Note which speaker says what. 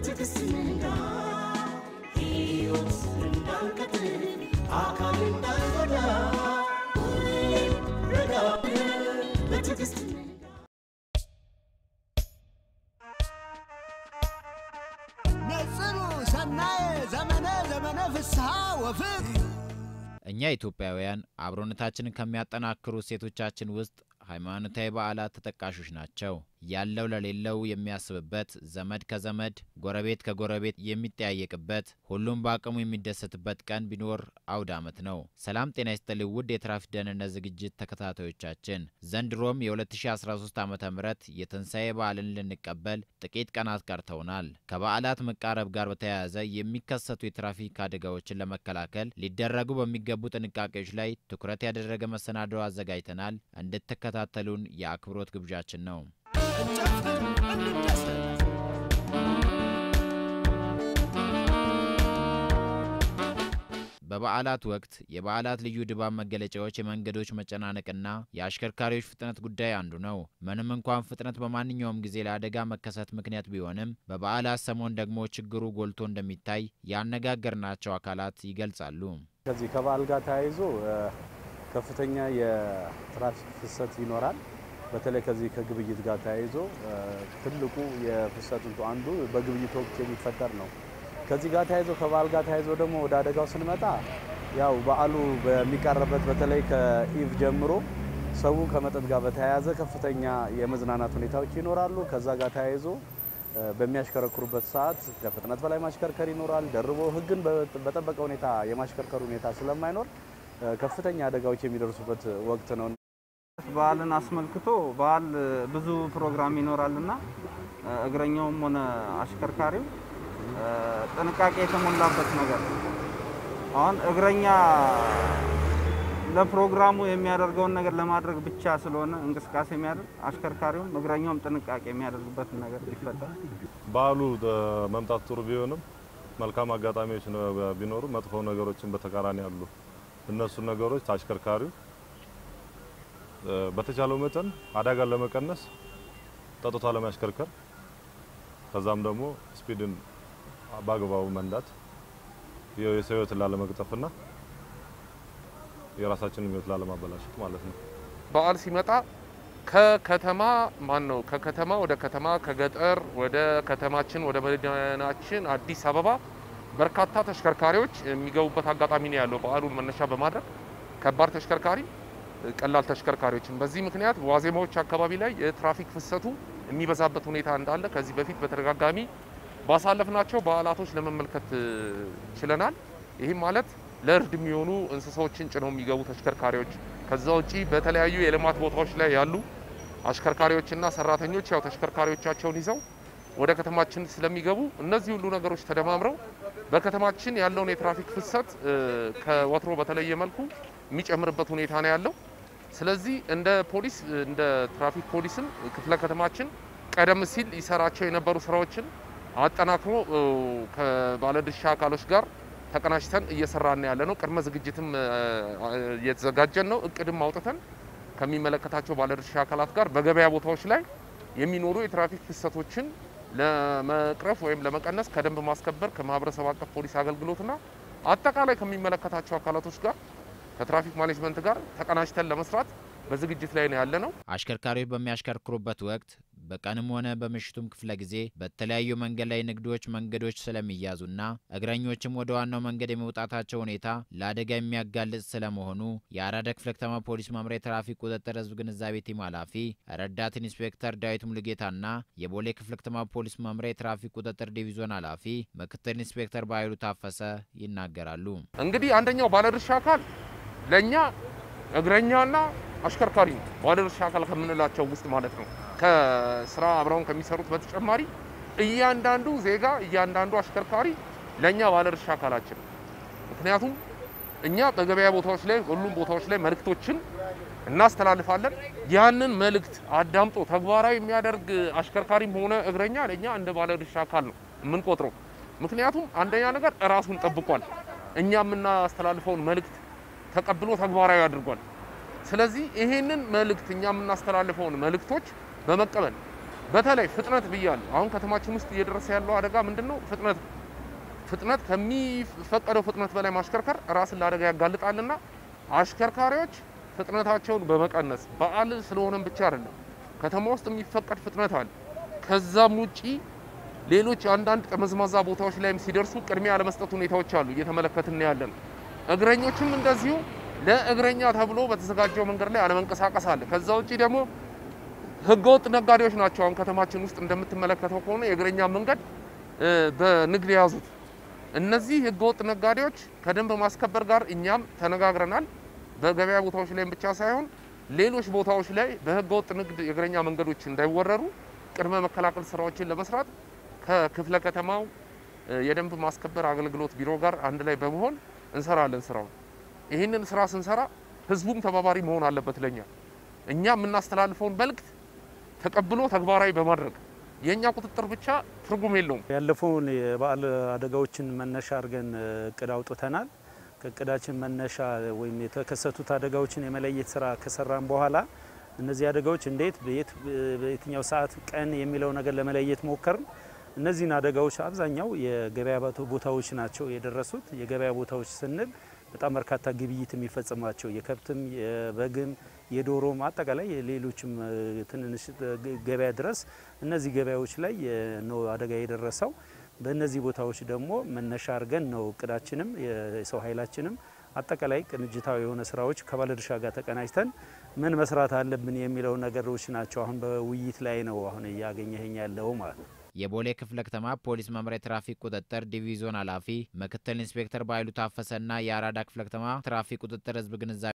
Speaker 1: በትዕግስት ንጋ ሕይወት እንዳንቀጥል አካል እንዳንጎዳ ሁሌም ረጋ ብለን በትዕግስት ንጋ
Speaker 2: ነጽሩ ሰናየ ዘመነ ዘመነ ፍስሐ ወፍቅር
Speaker 3: እኛ ኢትዮጵያውያን አብሮነታችንን ከሚያጠናክሩ እሴቶቻችን ውስጥ ሃይማኖታዊ በዓላት ተጠቃሾች ናቸው። ያለው ለሌለው የሚያስብበት፣ ዘመድ ከዘመድ ጎረቤት ከጎረቤት የሚጠያየቅበት፣ ሁሉም በአቅሙ የሚደሰትበት ቀን ቢኖር አውደ ዓመት ነው። ሰላም ጤና ይስጥልኝ ውድ የትራፊክ ደህንነት ዝግጅት ተከታታዮቻችን፣ ዘንድሮም የ2013 ዓ ም የትንሣኤ በዓልን ልንቀበል ጥቂት ቀናት ቀርተውናል። ከበዓላት መቃረብ ጋር በተያያዘ የሚከሰቱ የትራፊክ አደጋዎችን ለመከላከል ሊደረጉ በሚገቡ ጥንቃቄዎች ላይ ትኩረት ያደረገ መሰናዶ አዘጋጅተናል። እንድትከታተሉን የአክብሮት ግብዣችን ነው።
Speaker 2: እንጨፍር እንደሰት
Speaker 3: በበዓላት ወቅት የበዓላት ልዩ ድባብ መገለጫዎች የመንገዶች መጨናነቅና የአሽከርካሪዎች ፍጥነት ጉዳይ አንዱ ነው። ምንም እንኳን ፍጥነት በማንኛውም ጊዜ ለአደጋ መከሰት ምክንያት ቢሆንም በበዓላት ሰሞን ደግሞ ችግሩ ጎልቶ እንደሚታይ ያነጋገርናቸው አካላት ይገልጻሉ።
Speaker 4: ከዚህ ከበዓል ጋር ተያይዞ እ፣ ከፍተኛ የትራፊክ ፍሰት ይኖራል። በተለይ ከዚህ ከግብይት ጋር ተያይዞ እ፣ ትልቁ የፍሰቱ አንዱ በግብይት ወቅት የሚፈጠር ነው። ከዚህ ጋር ተያይዞ ከበዓል ጋር ተያይዞ ደግሞ ወደ አደጋው ስንመጣ ያው በዓሉ በሚቃረበት በተለይ ከኢቭ ጀምሮ ሰው ከመጠጥ ጋር በተያያዘ ከፍተኛ የመዝናናት ሁኔታዎች ይኖራሉ። ከዛ ጋር ተያይዞ እ፣ በሚያሽከረክሩበት ሰዓት ከፍጥነት በላይ ማሽከርከር ይኖራል። ደርቦ ሕግን በ- በጠበቀ ሁኔታ የማሽከርከር ሁኔታ ስለማይኖር እ፣ ከፍተኛ አደጋዎች የሚደርሱበት ወቅት ነው።
Speaker 5: በዓልን አስመልክቶ በዓል ብዙ ፕሮግራም ይኖራልና እግረኛውም ሆነ አሽከርካሪው እ፣ ጥንቃቄ የተሞላበት ነገር ነው። አሁን እግረኛ ለፕሮግራሙ የሚያደርገውን ነገር ለማድረግ ብቻ ስለሆነ እንቅስቃሴ የሚያደርግ አሽከርካሪውም እግረኛውም ጥንቃቄ የሚያደርግበትን ነገር ቢፈጠር
Speaker 6: በዓሉ እ፣ መምጣት ጥሩ ቢሆንም መልካም አጋጣሚዎች ነው ቢኖሩ መጥፎ ነገሮችን በተቃራኒ አሉ። እነሱን ነገሮች አሽከርካሪው እ፣ በተቻለው መጠን አደጋን ለመቀነስ ጠጥቶ ለማሽከርከር ከዛም ደግሞ ስፒድን በአግባቡ መንዳት የ- የሰው ሕይወትን ላለመቅጠፍና የራሳችንን ሕይወት ላለማበላሸት ማለት ነው።
Speaker 7: በዓል ሲመጣ ከከተማ ማን ነው ከከተማ ወደ ከተማ ከገጠር ወደ ከተማችን ወደ መዲናችን አዲስ አበባ በርካታ ተሽከርካሪዎች የሚገቡበት አጋጣሚ ነው ያለው። በዓሉን መነሻ በማድረግ ከባድ ተሽከርካሪ፣ ቀላል ተሽከርካሪዎችን በዚህ ምክንያት ዋዜማዎች አካባቢ ላይ የትራፊክ ፍሰቱ የሚበዛበት ሁኔታ እንዳለ ከዚህ በፊት በተደጋጋሚ ባሳለፍናቸው በዓላቶች ለመመልከት እ, ችለናል። ይህም ማለት ለእርድ የሚሆኑ እንስሳዎችን ጭነው የሚገቡ ተሽከርካሪዎች ከዛ ውጪ በተለያዩ የልማት ቦታዎች ላይ ያሉ አሽከርካሪዎችና ሰራተኞች ያው ተሽከርካሪዎቻቸውን ይዘው ወደ ከተማችን ስለሚገቡ እነዚህ ሁሉ ነገሮች ተደማምረው በከተማችን ያለውን የትራፊክ ፍሰት እ፣ ከወትሮ በተለየ መልኩ የሚጨምርበት ሁኔታ ነው ያለው። ስለዚህ እንደ ፖሊስ እንደ ትራፊክ ፖሊስም ክፍለ ከተማችን ቀደም ሲል ይሰራቸው የነበሩ ስራዎችን አጠናክሮ እ፣ ከባለድርሻ አካሎች ጋር ተቀናጅተን እየሰራን ያለ ነው። ቅድመ ዝግጅትም እ፣ እየተዘጋጀን ነው። እቅድም አውጥተን ከሚመለከታቸው ባለድርሻ አካላት ጋር በገበያ ቦታዎች ላይ የሚኖሩ የትራፊክ ፍሰቶችን ለመቅረፍ ወይም ለመቀነስ ከደንብ ማስከበር ከማህበረሰብ አቀፍ ፖሊስ አገልግሎትና አጠቃላይ ከሚመለከታቸው አካላቶች ጋር ከትራፊክ ማኔጅመንት ጋር ተቀናጅተን ለመስራት በዝግጅት ላይ ነው ያለ ነው።
Speaker 3: አሽከርካሪዎች በሚያሽከርክሩበት ወቅት በቀንም ሆነ በምሽቱም ክፍለ ጊዜ በተለያዩ መንገድ ላይ ንግዶች መንገዶች ስለሚያዙና እግረኞችም ወደ ዋናው መንገድ የመውጣታቸው ሁኔታ ለአደጋ የሚያጋልጥ ስለመሆኑ የአራዳ ክፍለ ከተማ ፖሊስ መምሪያ የትራፊክ ቁጥጥር ህዝብ ግንዛቤ ቲም ኃላፊ ረዳት ኢንስፔክተር ዳዊት ሙሉጌታና የቦሌ ክፍለ ከተማ ፖሊስ መምሪያ የትራፊክ ቁጥጥር ዲቪዞን ኃላፊ ምክትል ኢንስፔክተር በኃይሉ ታፈሰ ይናገራሉ።
Speaker 7: እንግዲህ አንደኛው ባለድርሻ አካል ለእኛ እግረኛና አሽከርካሪ ነው። ባለድርሻ አካል ከምንላቸው ውስጥ ማለት ነው። ከስራ አብረውን ከሚሰሩት በተጨማሪ እያንዳንዱ ዜጋ እያንዳንዱ አሽከርካሪ ለእኛ ባለድርሻ አካላችን ነው። ምክንያቱም እኛ በገበያ ቦታዎች ላይ ሁሉም ቦታዎች ላይ መልእክቶችን እናስተላልፋለን። ያንን መልእክት አዳምጦ ተግባራዊ የሚያደርግ አሽከርካሪም ሆነ እግረኛ ለእኛ እንደ ባለድርሻ አካል ነው የምንቆጥረው። ምክንያቱም አንደኛ ነገር እራሱን ጠብቋል። እኛ የምናስተላልፈውን መልእክት ተቀብሎ ተግባራዊ አድርጓል። ስለዚህ ይሄንን መልእክት እኛ የምናስተላልፈውን መልእክቶች በመቀበል በተለይ ፍጥነት ብያለሁ። አሁን ከተማችን ውስጥ እየደረሰ ያለው አደጋ ምንድን ነው? ፍጥነት ነው። ፍጥነት ከሚፈቀደው ፍጥነት በላይ ማሽከርከር ራስን ለአደጋ ያጋልጣልና አሽከርካሪዎች ፍጥነታቸውን በመቀነስ በዓል ስለሆነም ብቻ አይደለም ከተማ ውስጥ የሚፈቀድ ፍጥነት አለ። ከዛም ውጪ ሌሎች አንዳንድ ጠመዝማዛ ቦታዎች ላይም ሲደርሱ ቅድሚያ ያለመስጠት ሁኔታዎች አሉ፣ እየተመለከትን ያለን። እግረኞችም እንደዚሁ ለእግረኛ ተብሎ በተዘጋጀው መንገድ ላይ አለመንቀሳቀስ አለ። ከዛ ውጪ ደግሞ ህገወጥ ነጋዴዎች ናቸው። አሁን ከተማችን ውስጥ እንደምትመለከተው ከሆነ የእግረኛ መንገድ በንግድ የያዙት እነዚህ ህገወጥ ነጋዴዎች ከደንብ ማስከበር ጋር እኛም ተነጋግረናል። በገበያ ቦታዎች ላይም ብቻ ሳይሆን ሌሎች ቦታዎች ላይ በህገወጥ ንግድ የእግረኛ መንገዶች እንዳይወረሩ ቅድመ መከላከል ስራዎችን ለመስራት ከክፍለ ከተማው የደንብ ማስከበር አገልግሎት ቢሮ ጋር አንድ ላይ በመሆን እንሰራለን ስራውን። ይህንን ስራ ስንሰራ ህዝቡም ተባባሪ መሆን አለበት። ለኛ እኛ የምናስተላልፈውን መልእክት ተቀብሎ ተግባራዊ በማድረግ የእኛ ቁጥጥር ብቻ ትርጉም የለውም።
Speaker 4: ያለፈውን የበዓል አደጋዎችን መነሻ አድርገን እቅድ አውጥተናል። ከእቅዳችን መነሻ ወይም የተከሰቱት አደጋዎችን የመለየት ስራ ከሰራን በኋላ እነዚህ አደጋዎች እንዴት በየትኛው ሰዓት ቀን የሚለው ነገር ለመለየት ሞከርን። እነዚህን አደጋዎች አብዛኛው የገበያ ቦታዎች ናቸው የደረሱት። የገበያ ቦታዎች ስንል በጣም በርካታ ግብይት የሚፈጽሟቸው የከብትም፣ የበግም፣ የዶሮም አጠቃላይ የሌሎችም ትንንሽ ገበያ ድረስ እነዚህ ገበያዎች ላይ ነው አደጋ የደረሰው። በእነዚህ ቦታዎች ደግሞ መነሻ አድርገን ነው እቅዳችንም የሰው ኃይላችንም አጠቃላይ ቅንጅታዊ የሆነ ስራዎች ከባለድርሻ ጋር ተቀናጅተን ምን መስራት አለብን የሚለው ነገሮች ናቸው። አሁን በውይይት ላይ ነው አሁን እያገኘኸኝ ያለው ማለት ነው።
Speaker 3: የቦሌ ክፍለ ከተማ ፖሊስ መምሪያ ትራፊክ ቁጥጥር ዲቪዞን ኃላፊ ምክትል ኢንስፔክተር በኃይሉ ታፈሰና የአራዳ ክፍለ ከተማ ትራፊክ ቁጥጥር ህዝብ ግንዛቤ